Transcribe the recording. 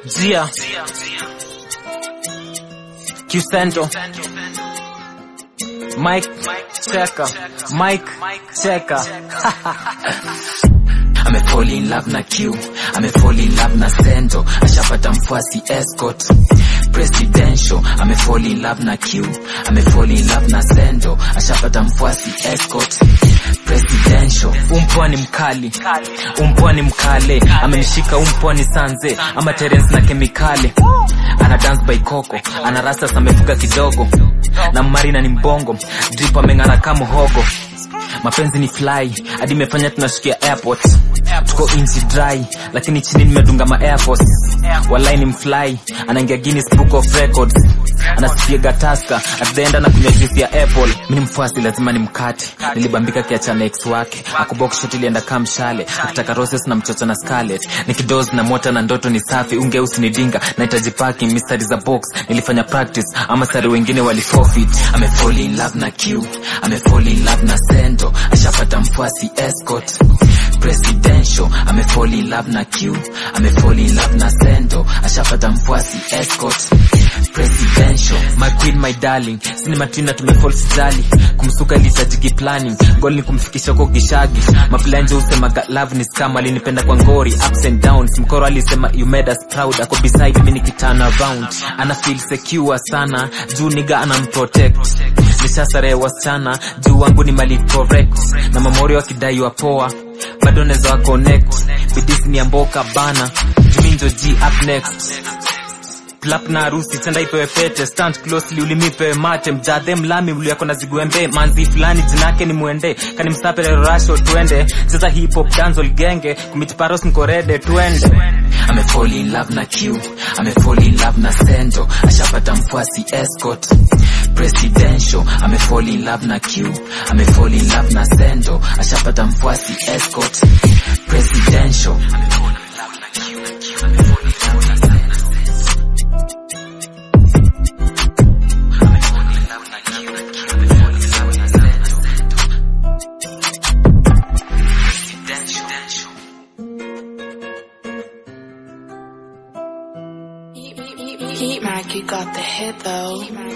Zia Qcento Mike Cheka Mike Cheka amefall in love na Q, amefall in love na Sento, ashapata mfuasi escort presidential, amefall in love na Q, amefall in love na Sento, ashapata mfuasi escort presidential. Umpwa ni mkali Umpwa ni mkale Amenishika umpwa ni sanze Ama Terence na kemikali Ana dance by Coco Ana rastas amefuga kidogo Na marina ni mbongo Drip ameng'ara kama hogo mapenzi ni fly hadi imefanya tunashikia airport tuko inchi dry lakini chini nimedunga ma air force walai ni mfly anaingia Guinness book of records anasikia gataska at the end anakunywa juice ya apple mimi ni mfuasi lazima ni mkate nilibambika kiachana ex wake akubox shot ilienda kama mshale akitaka roses na mchocho na scarlet nikidoz na mota na ndoto ni safi ungeusi ni dinga nahitaji parking mistari za box nilifanya practice ama sari wengine wali forfeit amefall in love na Q, amefall in love na Sento, ashapata mfuasi escort presidential, amefall in love na Q, amefall in love na Sento, ashapata mfuasi escort presidential. my queen my darling sini matrina tumefall sijali kumsuka ilitajiki planning goal ni kumfikisha huko gishagi maplanje usemaga love ni scam alinipenda kwa ngori ups and downs mkoro alisema you made us proud ako beside me nikiturn around ana feel secure sana juu niga anamprotect nishasare wasichana juu wangu ni mali correct na mamori wakidai wa poa bado neza wa connect bidisi ni amboka bana juminjo g up next Clap na harusi tenda ipewe pete stand closely ulimipewe mate mjadhe mlami mluyako na ziguembe manzi fulani jinake ni mwende kani msapere rasho twende cheza hip hop dancehall genge kumitiparos nkorede twende amefall in love na Q, amefall in love na Sento, ashapata mfuasi escort presidential, amefall in love na Q, amefall in love na Sento, ashapata mfuasi escort presidential. Heat Mac, you got the hit though.